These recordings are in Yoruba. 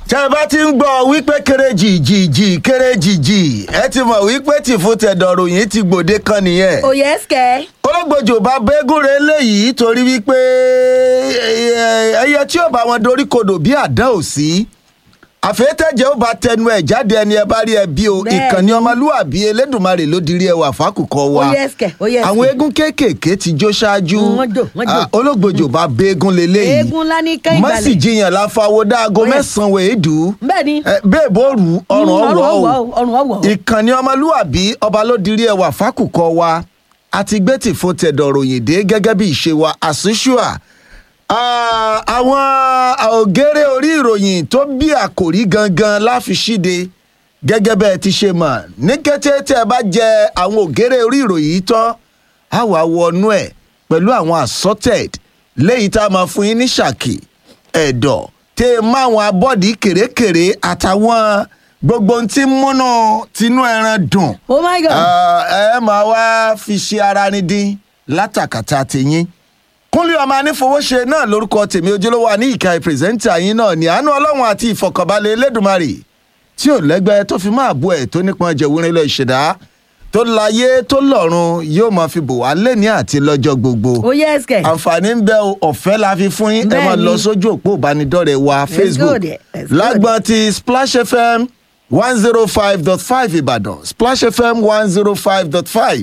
tẹ́ ẹ bá ti ń gbọ́ wípé kéré jìjìjì kéré jìjì ẹ ti mọ̀ wípé tìfún tẹ̀dọ̀rọ̀ yìí ti gbòde kan nìyẹn. òye ẹsẹ̀. ológbòjò bá bẹ́gùnrẹ́ léyìí torí wípé ẹyẹ tí ò bá wọn dorí kodò bí àdán ò sí àfẹ́tẹ̀jẹ̀ ó bá tẹnu ẹ̀ jáde ẹni ẹ bá rí ẹ bí o Bẹ́ẹ̀ni. ìkànnì ọmọlúwàbí elédùnmarè ló dirí ẹwà fákùkọ wa Ó yẹ ẹsẹ̀, ó yẹ ẹsẹ̀. àwọn eégún kéékèèké ti jó ṣáájú Mm, wọ́n jó, wọ́n jó. Ah, ológbòjò bá bẹ́gùn lélẹ́yìí eégún ńlá ní kẹ́hìn má balẹ̀. sì jiyàn láfáwọ́ dáago Ó yẹ. mẹ́sàn-án wèédú bẹ́ẹ̀ ni. bẹ́ẹ̀ bó rù ọrùn Mm, ọwọ́ o ọrùn ọwọ́. ìkànnì ọmọlúwàbí ọba ló dirí ẹwà fákùkọ wa àti gbẹ́tì fún tẹ̀dọ̀ ròyìn dé gẹ́gẹ́ bí ìṣe wa àṣìṣùà àwọn ògèrè orí ìròyìn tó bí àkòrí gangan láfi ṣíde gẹ́gẹ́ bẹ́ẹ̀ ti ṣe mọ̀ ní kété tẹ́ ẹ bá jẹ àwọn ògèrè orí ìròyìn yìí tán á wàá wọnú ẹ̀ pẹ̀lú àwọn assorted léyìí tá a máa fún yín ní ṣàkì ẹ̀dọ̀ tẹ́ ẹ máwọn abọ́dí kèrèkèrè àtàwọn gbogbo ohun tí ń múnú tinú ẹran dùn oh my god. ẹ máa wá fi ṣe ara ní dín látàkàtà tìyín kúnlé ọmọ anífowóṣe náà lórúkọ tèmi ojúlówó àníyíká pírẹsẹ́ńtà yín náà ní àánú ọlọ́run àti ìfọkànbalẹ̀ elédùnmarè tí ò lẹ́gbẹ́ tó fi máa bú ẹ̀ tó nípọn jẹ̀wúrin lọ ìṣẹ̀dá tó láyé tó lọ́run yóò máa fi bò wá lẹ́ni àti lọ́jọ́ gbogbo òye ẹsẹ̀. àǹfààní ń bẹ o, ọ̀fẹ́ la fi fún yín ẹ máa Bẹ́ẹ̀ni. lọ sójú òpó ìbánidọ́rẹ̀ẹ́ wa facebook good, that's good. lágbọ́n ti splash fm one zero five dot five ìbàdàn splash fm one zero five dot five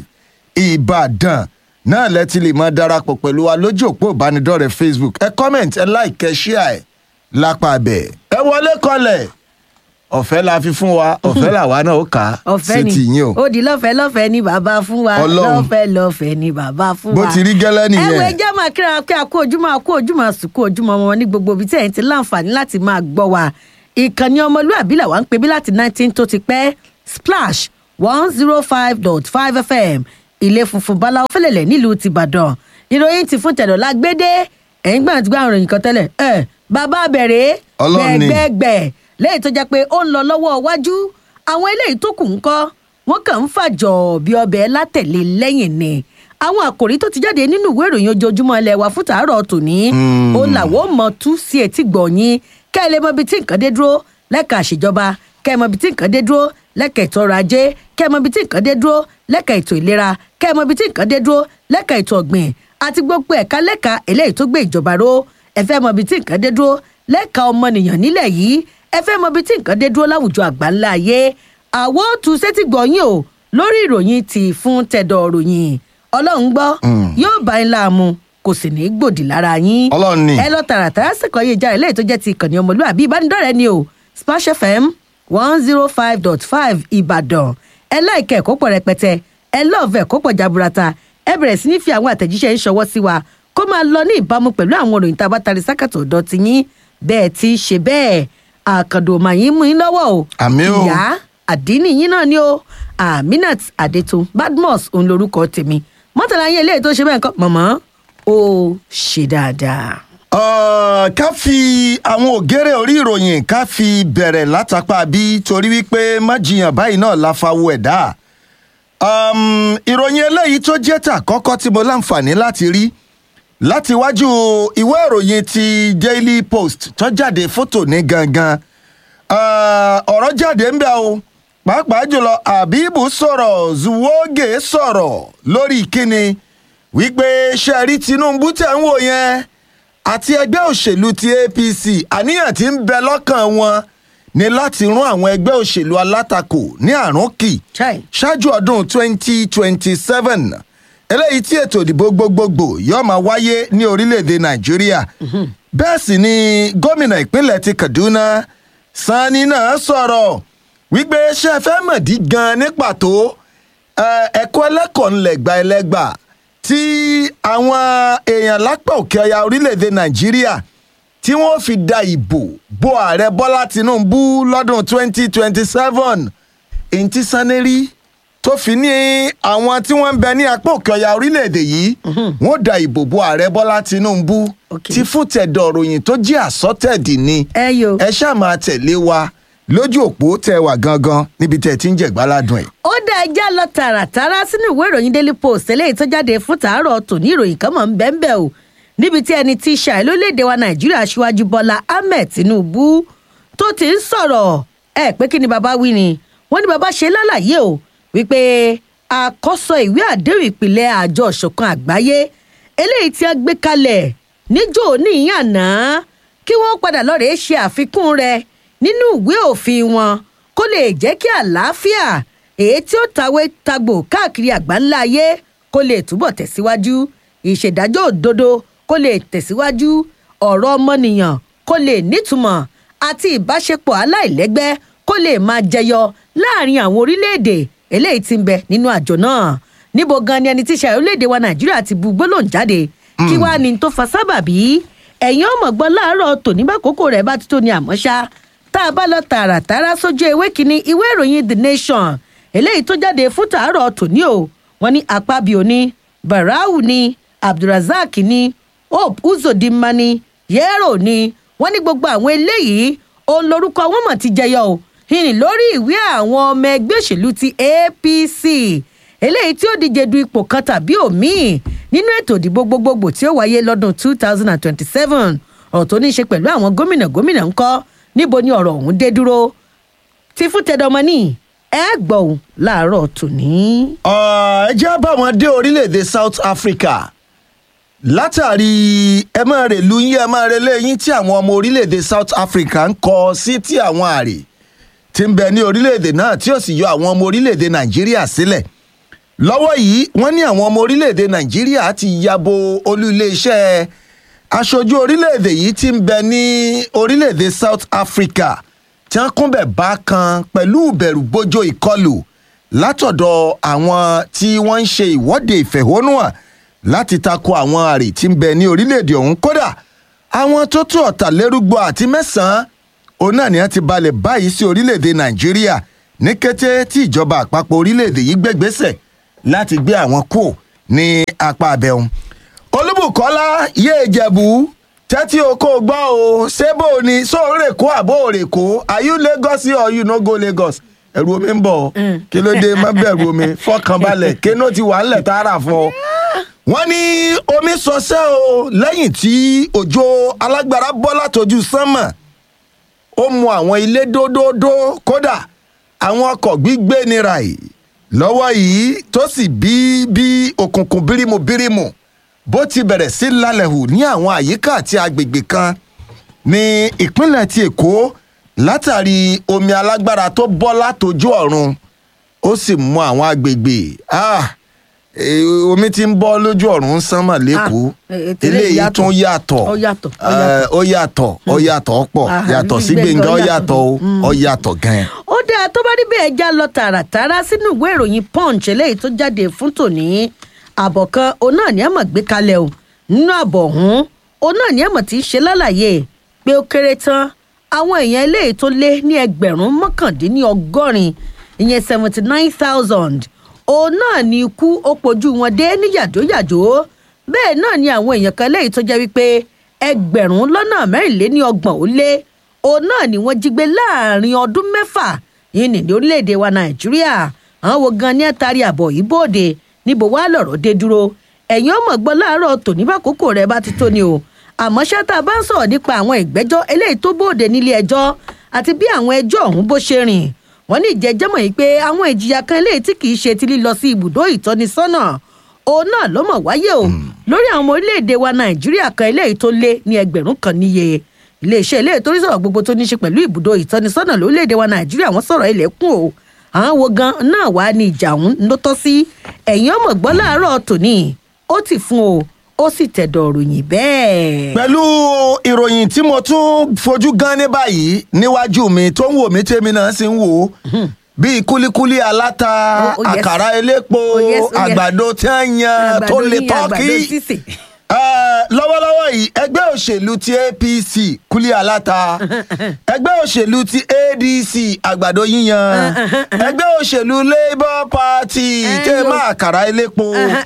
ìbàdàn náà lẹ́tí lè máa darapọ̀ pẹ̀lú wa lójú òpó ìbánidọ́rẹ̀ẹ́ facebook ẹ comment ẹ like ẹ share ẹ lápá abẹ ẹ wọlé kọlẹ̀ ọ̀fẹ́ la fi fún wa ọ̀fẹ́ làwa náà ó kà á ọ̀fẹ́ ni sí ti yín o ó di lọ́fẹ̀ẹ́ lọ́fẹ̀ẹ́ ni bàbá fún wa Ọlọ́run. lọ́fẹ̀ẹ́ lọ́fẹ̀ẹ́ ni bàbá fún bó wa. ti rí gẹ́lẹ́ nìyẹn. ẹ̀wọ̀n ẹjẹ́ máa kíra pé a kú ojúmọ́ a kú ojúmọ́ a sùn kú ojúmọ́ wọn ní gbogbo ibi tí ẹ̀yin ti láǹfààní láti máa gbọ́ wa ìkànnì ọmọlúàbí làwa ń pè bí láti nineteen tó ti pẹ́ splash one zero five dot five fm ilé funfun báláwo fẹlẹ̀lẹ̀ nílùú tìbàdàn ìròyìn ti fún tẹ̀dọ̀ lágbédé ẹ̀yin gbọ́n àti gbọ́ àwọn ìròyìn kan tẹ́lẹ̀ ẹ̀ bàbá bẹ̀rẹ̀ Ọlọ́run ni. gbẹ̀gbẹ̀ lẹ́yìn tó jẹ́ pé ó ń lọ lọ́wọ́ iwájú àwọn eléyìí tó kù ń kọ́ wọ́n kàn ń fàjọ bí ọbẹ̀ látẹ̀lé lẹ́yìn ni àwọn àkòrí tó ti jáde nínú ìwé ìròyìn ojoojúmọ́ ilẹ̀ wa fún tàárọ̀ tòní ó làwọn ò mọ tú sí etí gbọ̀nyìn kẹ́ ẹ lè mọ ibi tí nǹkan dé dúró lẹ́ka àṣejọba kẹ́ ẹ mọ ibi tí nǹkan dé dúró lẹ́ka ètò ọrọ̀ ajé kẹ́ ẹ mọ ibi tí nǹkan dé dúró lẹ́ka ètò ìlera kẹ́ ẹ mọ ibi tí nǹkan dé dúró lẹ́ka ètò ọ̀gbìn àti gbogbo ẹ̀ka lẹ́ka eléyìí tó gbé ìjọba ró ẹ fẹ́ mọ ibi tí nǹkan dé dúró lẹ́ka ọmọnìyàn nílẹ̀ yìí ẹ fẹ́ mọ ibi tí nǹkan dé dúró láwùjọ àgbáńlá ayé àwọ̀ tún sétí gbọ̀nyìn o lórí ìròyìn ti fún tẹ̀dọ̀ ròyìn ọlọ́run gbọ́ yóò bá yín láàmú kò sì ní í gbòdì lára yín Ọlọ́run ni. ẹ lọ tààràtàrà sẹ̀kọ́ yé jáde lẹ́yìn tó jẹ́ ti ìkànnì ọmọlúwàbí ìbánidọ́rẹ̀ẹ́ ni o splash fm one zero five dot five ìbàdàn ẹ láìkẹ́ ẹ̀kọ́ pọ̀ rẹpẹtẹ ẹ lọ́ọ̀fẹ́ ẹ̀kọ́ pọ̀ jaburata ẹ bẹ̀rẹ̀ sí ní fi àwọn àtẹ̀jíṣẹ́ ń ṣọwọ́ sí wa kó máa lọ ní ìbámu pẹ̀lú àwọn òròyìn tá a bá tari sákàtọ̀ ọ̀dọ́ ti yín bẹ́ẹ̀ ti ṣe bẹ́ẹ̀ àkàndò mà yín mú yín lọ́wọ́ o Àmín o. ìyá àdínì yín náà ni o aminat adetun badmus òun lorúkọ tèmi mọ́tàlá yín eléyìí tó ṣe bẹ́ẹ̀ kọ́ mọ̀mọ́ ó ṣe dáadáa. Uh, ká fi àwọn ògèrè orí ìròyìn ká fi bẹ̀rẹ̀ látàpá bí torí wípé májìyàn báyìí náà la fa wo ẹ̀dá. Um, ìròyìn eléyìí tó jẹ́ tà kọ́kọ́ tí mo láǹfààní láti rí láti wájú ìwé ìròyìn ti daily post tó jáde fótò ní gangan. Uh, ọ̀rọ̀ jáde ń bẹ̀ o pàápàá jùlọ àbíbù sọ̀rọ̀ zuwoge sọ̀rọ̀ lórí ìkíni wípé ṣe rí tinubu tẹ̀ ń wò yẹn àti ẹgbẹ́ òṣèlú ti apc àníyàn tí ń bẹ lọ́kàn wọn ni láti rún àwọn ẹgbẹ́ òṣèlú alátakò ní àrùn kì Chai. ṣáájú ọdún 2027 eléyìí tí ètò ìdìbò gbogbogbò yóò máa wáyé ní orílẹ̀-èdè nàìjíríà bẹ́ẹ̀ sì ni gómìnà ìpínlẹ̀ ti kaduna sani náà sọ̀rọ̀ wípé ṣe fẹ́ mọ̀dí gan ní pàtó ẹ, ẹ̀kọ́ ẹlẹ́kọ̀ọ́ ńlẹ̀gbà ẹlẹ́gbà tí àwọn èèyàn lápá òkè ọya orílẹ̀-èdè nàìjíríà tí wọ́n fi da ìbò bo ààrẹ bọ́lá tinubu lọ́dún 2027 èyí tí saneri tó fi ní àwọn tí wọ́n ń bẹ ní apá òkè ọya orílẹ̀-èdè yìí wọ́n da ìbò bo ààrẹ bọ́lá tinubu Okay. tí fún tẹ̀dọ̀ ròyìn tó jẹ́ àsọtẹ̀dì ni ẹ yo. ẹ ṣáà máa tẹ̀lé wa lójú òpó tẹ wà gangan níbi tẹ ti ń jẹ̀gbáládùn ẹ̀. ó dá ẹjá lọ tààràtàrà sínú ìwé ìròyìn daily post eléyìí tó jáde fún tàárọ̀ tòní ìròyìn kan mọ̀ ń bẹ́ẹ̀ bẹ́ẹ̀ o níbi tí ẹni tí ṣàì lórílẹ̀‐èdè wa nàìjíríà aṣíwájú bọ́lá ahmed tinubu tó ti ń sọ̀rọ̀ ẹ pé kí ni bàbá wí ni wọ́n ní bàbá ṣe lálàyé o wípé àkọ́sọ ìwé àdéhùn ìpìlẹ̀ àjọ ìṣọ̀kan àgbáyé eléyìí tí wọ́n gbé kalẹ̀ níjó níyìn àná kí wọ́n padà lọ́rẹ̀ẹ́ ṣe àfikún rẹ̀ nínú ìwé òfin wọn kó lè jẹ́ kí àlàáfíà èyí tí ó tawé tagbò káàkiri àgbáńlá ayé kó lè túbọ̀ tẹ̀síwájú ìṣèdájọ́ òdodo kó lè tẹ̀síwájú ọ̀rọ̀ ọmọnìyàn kó lè nítumọ̀ àti ìbáṣepọ̀ aláìlẹ́gbẹ́ kó lè máa jẹyọ láàrin àwọn orílẹ̀-èdè eléyìí tí ń bẹ nínú àjọ náà níbo gan ni ẹni tí ṣe orílẹ̀-èdè wa nàìjíríà ti bu gbólóhùn jáde kí wàá ní tó fa sábàbí ẹ̀yin ọmọ gbọ́ láàárọ̀ tòní bá kókó rẹ̀ bá ti tó ní àmọ́ ṣá tá a bá lọ tààràtàrà sójú ewé kínní ìwé ìròyìn the nation eléyìí tó jáde fún tàárọ̀ tòní o wọ́n ní apábíò ní barau ní abdulrasaq ní hope uzodinma ní yẹ́rò ní wọ́n ní gbogbo àwọn eléyìí òun lorúkọ wọn mọ̀ ti jẹyọ o ìrìn lórí ìwé àwọn ọmọ ẹgbẹ́ òṣèlú ti apc eléyìí tí ó díje du ipò kan tàbí òmíì nínú ètò ìdìbò gbogbogbò tí ó wáyé lọ́dún two thousand and twenty-seven ọ̀rọ̀ tó ní í ṣe pẹ̀lú àwọn gómìnà gómìnà ńkọ́ níbo ni ọ̀rọ̀ ọ̀hún dé dúró tí fún tẹdọmọ ní ẹ gbọ́ òun láàárọ̀ tòní. ẹ jẹ́ bá wọn dé orílẹ̀-èdè south africa látàrí ẹ máa rè lu yín ẹ máa rè léyìn tí àwọn ọmọ orílẹ̀-èdè south africa ń kọ sí tí àwọn àrè ti ń bẹ ní orílẹ̀-èdè náà tí ó sì yọ àwọn ọmọ orílẹ̀-èdè nàìjíríà sílẹ̀ lọ́wọ́ yìí wọ́n ní àwọn ọmọ orílẹ̀-èdè nàìjíríà ti yabo olú iléeṣẹ́ aṣojú orílẹ̀-èdè yìí ti ń bẹ ní orílẹ̀-èdè south africa tí wọ́n kúnbẹ̀ bá kan pẹ̀lú ìbẹ̀rù bójó ìkọlù látọ̀dọ̀ àwọn tí wọ́n ń ṣe ìwọ́de ìfẹ̀hónúhàn láti tako àwọn àrè tí ń bẹ ní orílẹ̀-èdè ọ̀hún kódà àwọn tó tó ọ̀tàlérúgbọ àti mẹ́sàn-án òun náà ni wọ́n ti balẹ̀ báyìí sí orílẹ̀-èdè nàìjíríà ní kété tí ìjọba àpapọ̀ orílẹ̀-èdè yìí gbẹ́gbẹ́sẹ̀ láti gbé àwọn kù ní apá abẹ́hùn. olúbùkọ́lá yéé jẹ̀bú tẹ́tí o kò gbọ́ o ṣé bó o ní sóòrè kó àbó òrè kó are you lagos or you no go lagos ẹ̀rù omi ń bọ̀ kí ló dé má bẹ̀rù omi fọkànbalẹ̀ kéno ti wà ńlẹ̀ tààrà fún ọ wọ́n ní omi sọsẹ́ o lẹ́yìn tí òjò alágbára bọ́ látọjú sánmà ó mu àwọn ilé dódódó kódà àwọn ọkọ̀ gbígbé nira yìí lọ́wọ́ yìí tó sì bí bí òkùnkùn bírímù bírímù bó ti bẹ̀rẹ̀ sí lálẹ́ hù ní àwọn àyíká àti agbègbè kan ní ìpínlẹ̀ ti èkó látàrí omi alágbára tó bọ́ látọjú ọ̀run ó sì mú àwọn agbègbè ah, eh, omi ti ń bọ́ lójú ọ̀run sánmà lẹ́kọ̀ọ́ Ah, eh, tẹ́lẹ̀ eléyìí yàtọ̀. tún yàtọ̀ Ó yàtọ̀, ó Eh, ó yàtọ̀ ó yàtọ̀ pọ̀ Ah, yàtọ̀ sí Gbẹ̀ngàn gbẹ̀ngàn ó yàtọ̀. yàtọ̀ o ó yàtọ̀ gan-an. ó dáa tó bá rí bẹ́ẹ̀ já lọ tààràtàrà sínú ìwé ìròyìn punch eléyìí tó jáde fún tòní àbọ̀ kan òun náà ní àmọ̀ gbé kalẹ̀ o nínú àbọ̀ ọ̀hún òun náà ní àmọ̀ tí í ṣe lálàyé pé ó kéré tán àwọn èèyàn eléyìí tó lé ní ẹgbẹ̀rún mọ́kàndínlọ́gọ́rin ìyẹn seventy nine thousand òun náà ní ikú ó pojú wọn dé ní yàjóyàjó bẹ́ẹ̀ náà ni àwọn èèyàn kan léyìí tó jẹ́ wípé ẹgbẹ̀rún lọ́nà mẹ́rìnléní ọgbọ̀n ó lé òun náà ni wọ́n jí gbé láàrin ọdún mẹ́fà yìí ní orílẹ̀-èdè wa nàìjíríà àwọn wo gan ni ẹ taari àbọ̀ yìí bóde níbo wàá lọ̀rọ̀ dé dúró ẹ̀yin ọmọ gbọ́ láàárọ̀ tòní bá kókó rẹ̀ bá ti tó ni o àmọ́ ṣáta bá ń sọ̀rọ̀ nípa àwọn ìgbẹ́jọ́ eléyìí tó bóde nílé ẹjọ́ àti bí àwọn ẹjọ́ ọ̀hún bó ṣe rìn wọ́n ní ìjẹ́jẹ́mọ̀ yìí pé àwọn ìjìyà kan eléyìí tí kì í ṣe ti lílọ sí ibùdó ìtọ́nisọ́nà òun náà ló mọ̀ wáyé o lórí àwọn ọmọ orílẹ̀-èdè wa nàìjíríà kan eléyìí tó lé ní ẹgbẹ̀rún kan níye iléeṣẹ́ eléyìí tó rí sọ̀rọ̀ gbogbo tó ní ṣe pẹ̀lú ibùdó ìtọ́nisọ́nà lórílẹ̀-èdè wa nàìjíríà wọ́n sọ̀rọ̀ ilẹ̀kùn o àwọn wo gan náà wà ní ìjà ọ̀hún ló tọ́ sí ẹ̀yìn ọmọ gbọ́ láàárọ̀ tòní ó ti fún o ó sì tẹ̀dọ̀ ròyìn bẹ́ẹ̀. pẹ̀lú ìròyìn tí mo tún fojú gan ní báyìí níwájú mi tó ń wò mí tèmi náà sì ń wò ó bíi kúlíkúlí aláta Oh, oh, yes. àkàrà elépo Oh, yes, oh, yes. àgbàdo tí wọ́n yan tó Àgbàdo lè yíyan, àgbàdo tọ́kì sísè. Eh, lọ́wọ́lọ́wọ́ yìí ẹgbẹ́ òṣèlú ti apc kúlí aláta ẹgbẹ́ òṣèlú ti adc àgbàdo yíyan ẹgbẹ́ òṣèlú labour party Eh, tẹ́ yo. máa kàrà elépo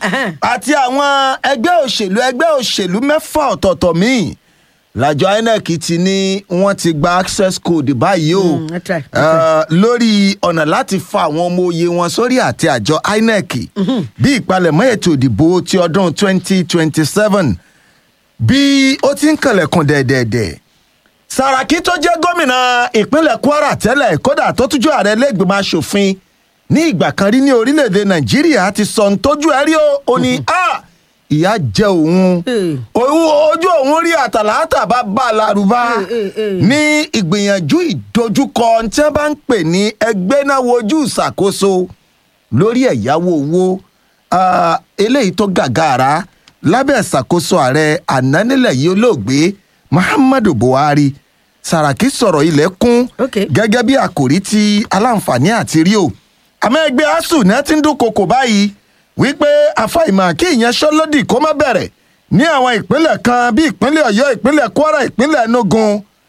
àti àwọn ẹgbẹ́ òṣèlú ẹgbẹ́ òṣèlú mẹ́fà ọ̀tọ̀ọ̀tọ̀ míì làjọ inec ti ní wọ́n ti gba access code báyìí o Mm, that's right, that's Eh, lórí ọ̀nà láti fa àwọn ọmọ òye wọn sórí àti àjọ inec bí ìpalẹ̀mọ́ ètò ìdìbò ti ọdún 2027 bí ó ti ń kànlẹ̀kùn dẹ̀dẹ̀dẹ̀ sàràkí tó jẹ́ gómìnà ìpínlẹ̀ kwara tẹ́lẹ̀ kódà tó tújú ààrẹ lẹ́gbẹ̀mọ asòfin ní ìgbà kan rí ní orílẹ̀-èdè nàìjíríà ti sọ ń tójú ẹ rí o ò ní a ìyá jẹ òun Eh. òun ojú òun rí àtàlátà bá bá a larubá Eh, eh, eh. ní ìgbìyànjú ìdojúkọ tí wọ́n bá ń pè ní ẹgbẹ́ náà wojú ìṣàkóso lórí ẹ̀yáwó owó ah, eléyìí tó gàgàrà lábẹ́ ìṣàkóso ààrẹ ànánilẹ̀ yìí olóògbé muhammadu buhari sàràkí sọ̀rọ̀ ilẹ̀ kún Ok. gẹ́gẹ́ bí àkòrí ti aláǹfààní àti rí o àmọ́ ẹgbẹ́ asuu náà ti ń dúnkokò báyìí wípé àfàìmọ̀ kí ìyanṣẹ́lódì kó má bẹ̀rẹ̀ ní àwọn ìpínlẹ̀ kan bí ìpínlẹ̀ ọ̀yọ́ ìpínlẹ̀ kwara ìpínlẹ̀ enugu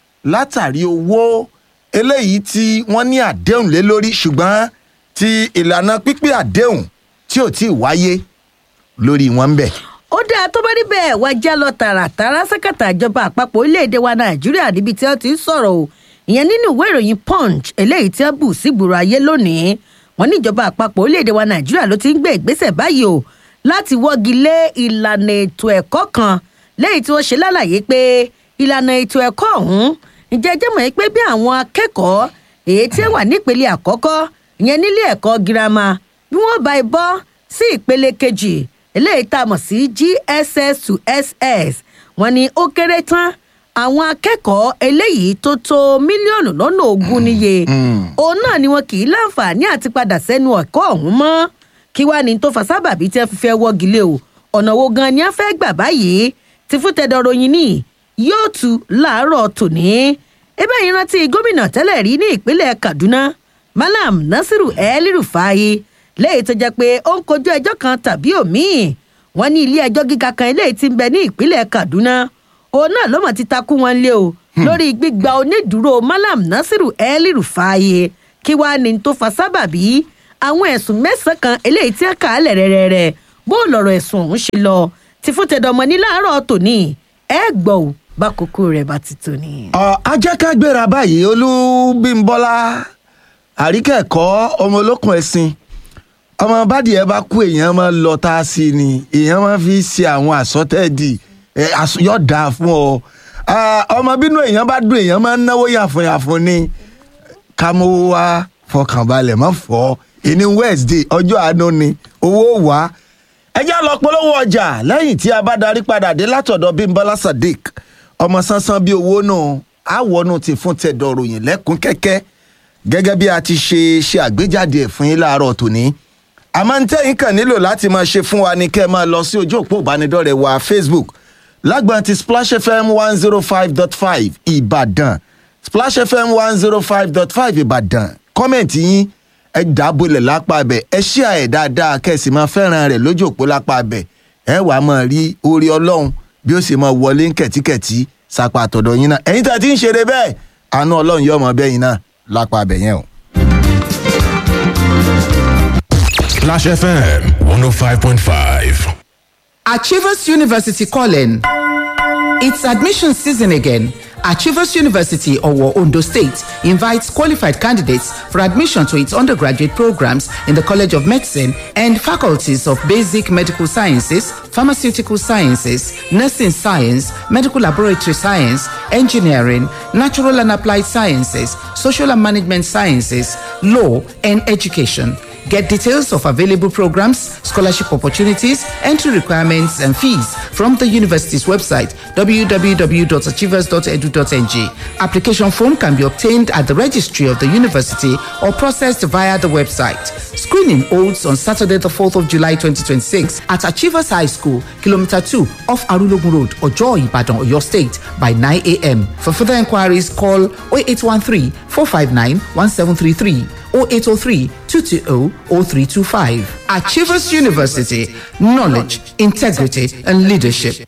látàrí owó eléyìí tí wọ́n ní àdéhùn lé lórí ṣùgbọ́n ti ìlànà pípé àdéhùn tí ò tí ì wáyé lórí wọn ń bẹ̀. ó dáa tó bá rí bẹ́ẹ̀ wá já lọ tààràtàrà sákàtà ìjọba àpapọ̀ orílẹ̀-èdè wa nàìjíríà níbi tí wọ́n ti ń sọ̀rọ̀ o ìyẹn nínú ìwé ìròyìn punch eléyìí tí wọ́n bù sígboro ayé lónìí wọ́n ní ìjọba àpapọ̀ orílẹ̀-èdè wa nàìjíríà ló ti ń gbé ìgbésẹ̀ báyìí o láti wọ́gi lé ìlànà ètò ẹ̀kọ́ kan lẹ́yìn tí wọ́n ṣe lálàyé pé ìlànà ètò ẹ̀kọ́ ọ̀hún ǹjẹ́ jẹ́ mọ̀ pé bí àwọn akẹ́kọ̀ọ́ èyí tí wọ́n wà nípele àkọ́kọ́ ìyẹn nílé ẹ̀kọ́ girama bí wọ́n bá ẹ bọ́ sí ìpele kejì eléyìí tá a mọ̀ sí gss to ss wọ́n ní ó kéré tán àwọn akẹ́kọ̀ọ́ eléyìí tó tó mílíọ̀nù lọ́nà ogún níye òun náà ni wọn kì í láǹfààní àti padà sẹ́nu ẹ̀kọ́ ọ̀hún mọ́ kí wàá ní tó fa sábàbí tí wọ́n fi fẹ́ wọ́gi lé o ọ̀nà wo gan ni wọ́n fẹ́ gbà báyìí ti fún tẹ̀dọ̀ ròyìn ní yóò tu láàárọ̀ tòní ebe yìí rántí gómìnà tẹ́lẹ̀ rí ní ìpínlẹ̀ kaduna malam nasiru el-rufai lẹ́yìn tó jẹ́ pé ó ń kojú ẹjọ́ kan tàbí òmíì wọ́n ní ilé ẹjọ́ gíga kan eléyìí ti ń bẹ ní ìpínlẹ̀ kaduna òun náà ló mọ̀ ti takú wọn lé o lórí gbígba onídùúró malam nasiru el-rufai kí wàá ní tó fa sábàbí àwọn ẹ̀sùn mẹ́sàn-án kan eléyìí tí wọ́n kà á lẹ̀ rẹ̀rẹ̀rẹ̀ bó lọ̀rọ̀ ẹ̀sùn ọ̀hún ṣe lọ ti fún tẹ̀dọ̀mọ́ ní láàárọ̀ tòní ẹ gbọ́ ò bá kókó rẹ̀ bá ti tòní. Ọ, ajẹ́kágbéra báyìí olúbímbọ́lá àríkẹ́kọ̀ọ́ ọmọ olókùn ẹ̀sìn ọmọ bádìí bá kú èèyàn máa lọ tá a sí ni èèyàn máa fi ṣe àwọn àsọtẹ́ẹ̀dì ẹ, às- yóò dáa fún ọ Ah, ọmọ bínú èèyàn bá dùn èèyàn máa ń náwó yàfùnyàfùn ni kámówó wá fọkànbalẹ̀ má fọ́ ìní wednesday ọjọ́ àánú ni owó wá ẹjẹ́ lọ polówó ọjà lẹ́yìn tí a bá darí padà dé látọ̀dọ̀ bímbọ́lá sadiq ọmọ sánsán bíi owó náà àwọnú ti fún tẹ̀dọ̀ ròyìn lẹ́kùn kẹ́kẹ́ gẹ́gẹ́ bí a ti ṣe ṣe àgbéjáde ẹ̀ fún yín láàárọ̀ tòní àmọ́ ń tẹ́yìn kàn nílò láti máa ṣe fún wa ní kẹ́ ẹ máa lọ sí ojú òpó ìbánidọ́rẹ̀ẹ́ wa facebook lágbọ́n ti splash fm one zero five dot five ìbàdàn splash fm one zero five dot five ìbàdàn kọ́mẹ̀ntì yín ẹ dábòlẹ̀ lápá abẹ ẹ ṣíà ẹ̀ dáadáa kẹ́sì máa fẹ́ràn rẹ̀ lójú òpó lápá abẹ ẹ wàá máa rí orí ọlọ́run bí ó sì máa wọlé ń kẹ̀tíkẹ̀tí sápá àtọ̀dọ̀ yín náà ẹ̀yin tá a ti ń ṣeré bẹ́ẹ̀ àánú ọlọ́run yóò mọ bẹ́yìn náà lápá abẹ yẹn o. Clash FM 105.5. Achievers University calling. It's admission season again. Achievers University, Owo, Ondo State, invites qualified candidates for admission to its undergraduate programs in the College of Medicine and faculties of Basic Medical Sciences, Pharmaceutical Sciences, Nursing Science, Medical Laboratory Science, Engineering, Natural and Applied Sciences, Social and Management Sciences, Law, and Education. Get details of available programs, scholarship opportunities, entry requirements, and fees from the university's website www.achievers.edu.ng. Application form can be obtained at the registry of the university or processed via the website. Screening holds on Saturday, the 4th of July 2026 at Achievers High School, Kilometer 2 off Arulogun Road, Ojo, Ibadan, Oyo State by 9 a.m. For further inquiries, call 0813 459 1733. 0803 220 0325. Achievers University, knowledge, integrity, and leadership.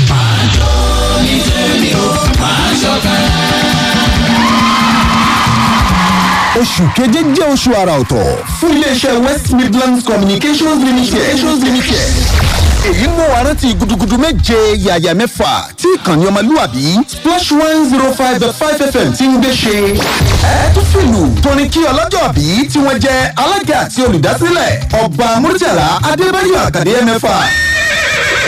oṣù keje jẹ́ oṣù àrà ọ̀tọ̀ fún iléeṣẹ́ west midlands communications limited. communications limited. èyí mú wa rántí gudugudu méje yàyà mẹ́fà tí ìkànnì ọmọlúwàbí splash one zero five dot five fm ti ń gbé ṣe. ẹ tún fìlù tóní kí ọlọ́jọ́ bí tí wọ́n jẹ́ alága àti olùdásílẹ̀ ọba murtala adébáyọ̀ àkàdé mẹ́fà